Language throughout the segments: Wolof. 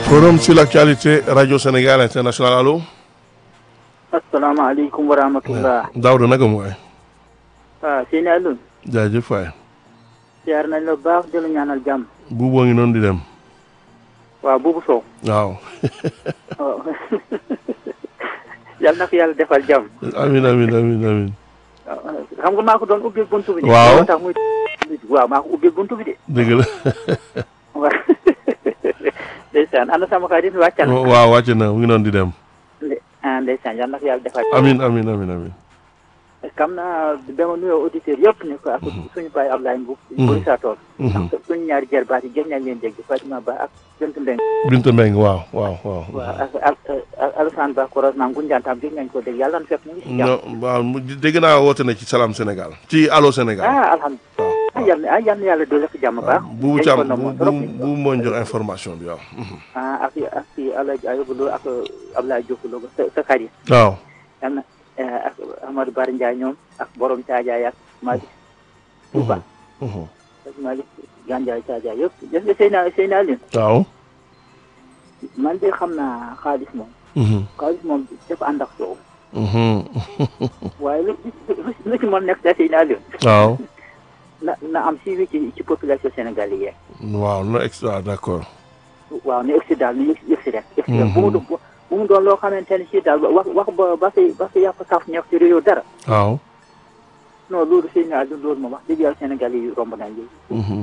Forum sur l'actualité Radio Sénégal International allo. asalaamaaleykum wa rahmatullah. Daouda naka mu waay. waaw Seyni Alioune. jaajëf waay. siyaar nañ la baax di la ñaanal jàmm. buuboo ngi noonu di dem. waaw buubu Sow. waaw. waaw yal na ko yàlla defal jàmm. amin amin amin amin xam nga maa ko doon ubbil buntu bi. de. Waaw. moo tax muy waaw maa ko ubbil buntu bi de. dëgg la. waaw. ndeysaan ana sama xarit wàccal. waaw wàcc na mu ngi noonu di dem. nde- ah ndeysaan yal na ko yàlla defal. amin amin amin amin xam naa dama nuyoo auditeurs yëpp ne ko ak suñu baay Ablaye Mbow. Buri saa tool. Mhm. ak suñu ñaari jarbaat yi gën nañ leen dégg Fatima Ba ak Jënt Mbeng. Binta Mbeng waaw waaw waaw. waaw ak ak ak Alassane Ba Koros naam Gunjaan tam gën nañ ko dégg yàlla na fekk ñu ngi si jàmm. non waaw mu- dégg naa woote na ci Salam Sénégal. ci Allo Sénégal. ah alhamdulilah. waaw ah yal na ah yal na yàlla doole ko jàmm baax. buubu dañ Thiam ko namoon bu trop. bu bu moo ñu jox information bi waaw. Mhm. ah ak ak si Alaaji Ayubu Lo ak Ablaye Diop Lo sa sa xarit. waaw. yal na eh, ak Amadou Bari Ndiaye ñoom ak borom Caajaay ak Malick Touba. Mhm. ak Malick Gandiaye Caajaay yëpp gis nga Seyna Seyna Alioune waaw. man de xam naa xaalis moom. Mhm. xaalis moom dafa ànd ak soow. Mhm. waaye lu lu lu ci mën nekk da Seyna Alioune waaw. na na am suivi ci ci population sénégalaise waaw no extra d'accord. waaw ne egsi daal ni egsi egsi rek egsi rek bu mu doon bu mu doon loo xamante ne si daal wax wax ba ba fi ba fi yàpp saf ñeex ci réew dara waaw. non loolu sëy naa loolu moom wax dëgg yàlla Sénégal yi romb nañ lii Mhm.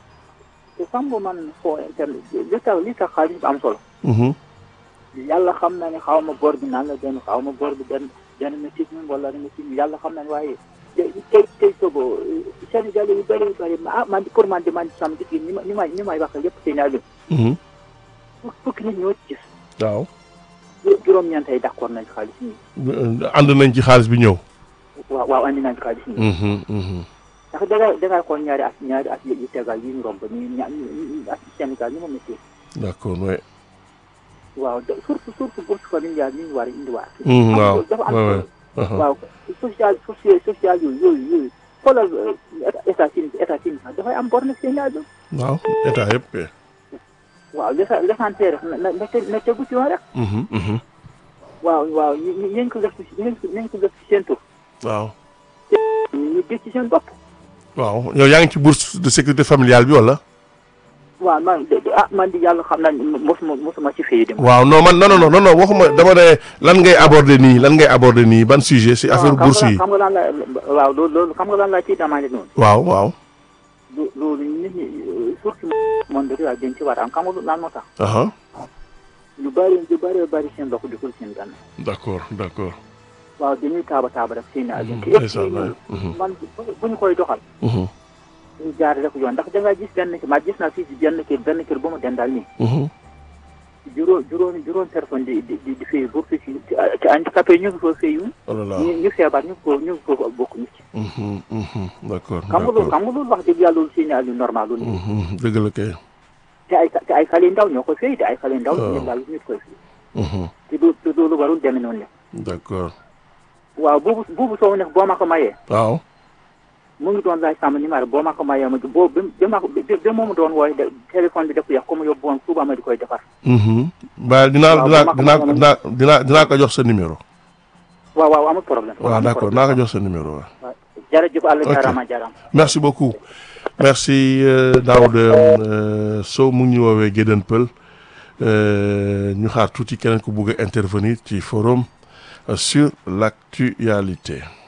te xam nga man foo internet li tax li tax xaalis bi am solo Mhm. yàlla xam na ne xaw ma bor bi naan la benn xaw ma bor bi benn benn métis mi wala métis mi yàlla xam na ne waaye tey tey tey sogo Sénégal yu bëri bëri ah man pour man de man sama gis ni ma ni may ni may wax yëpp sëy naa Mhm. fukki nit ñoo ci gis waaw. juróom-ñeent ay d'accord nañ xaalis yi ànd nañ ci xaalis bi ñëw. waaw waaw andi nañ xaalis yi Mhm. Mhm. ndax dangay dangay xool ñaari at ñaari at yu tegal yi ñu romb nii ña ñu at Sénégal ni mu métti d'accord ouais. waaw de- surtout surtout bourse familiale yi ñu war a indiwaat. Mhm, waaw dafa am ouais, solo. ouais. Aha. waaw social social social yooyu yooyu yooyu xoolal état Chine état Chine sax dafay am bor nag Sénégal bi waaw état yëpp kay. waaw l'essa- l'essentiel na na na te- na tegu ci yoon rek Mhm. Mhm. waaw waaw ñu ñu ñu ko def ci ñu ñu ko def ci seen tur waaw. ñu gis ci seen bopp. waaw yow yaa ngi ci bourse de sécurité familiale bi wala. waaw man de de- ah man di yàlla xam naa ne mosuma mosuma ci fay dem. waaw non man non non non non waxuma dama ne lan ngay aborder nii lan ngay aborder nii ban sujet si affaire waaw bourse yi. xam nga lan la waaw loolu loolu xam nga lan la ciy demandé noonu. waaw waaw. lu loolu nit ñi surtout monde rural dañ ci war a am xam nga lan moo tax aha lu bëri lu bëri bëri seen loxo dugul seen gann d'accord d'accord. waaw dañuy taaba taaba rek seen agent te ndeysaan, yëpp waay. Mhm. man bu ñu koy doxal Mhm. ñu jaarale ko yoon ndax da nga gis benn ki ma gis naa fii si benn kër benn kër ba mu dendal nii Mhm. juróom juróomi juróom personne di di di di fay bourse ci ci handicapé ñu ngi ko fay yu oh là là. ñu ñu feebar ñu ngi ko ñu ngi ko bokk ñu ci Mhm. Mhm. d'accord xam nga loolu d'accord. xam nga loolu wax dëgg yàlla loolu seen agent normal loolu Mhm. dëgg la kay. te ay te ay xale ndaw ñoo koy fay te ay xale ndaw waaw. ñu daal ñu koy fay Mhm. te loolu te loolu warul demee noonu la d'accord. waaw buubu buubu soow nag boo ma ko mayee waaw. mu ngi doon laaj sama numéro boo ma ko mayee ma boo bi bi ma ko bi bi moomu doon wooy de téléphone bi daf yàq ko mu yóbbu woon suba ma di koy defar Mhm. ba dinaa waaw, dinaa bu ma ko dinaa mënoon- dinaa dinaa dinaa ko jox sa numéro. waaw waaw amul problème voilà amul d'accord problème. naa ko jox sa numéro waaw. waaw jërëjëf àlla Ok. jaaraama jaaraama merci beaucoup merci euh, Daouda euh, Sow mu ngi ñu woowee Gédén Pël euh, ñu xaar tuuti keneen ku bugg a intervenir ci forum euh, sur l'actualité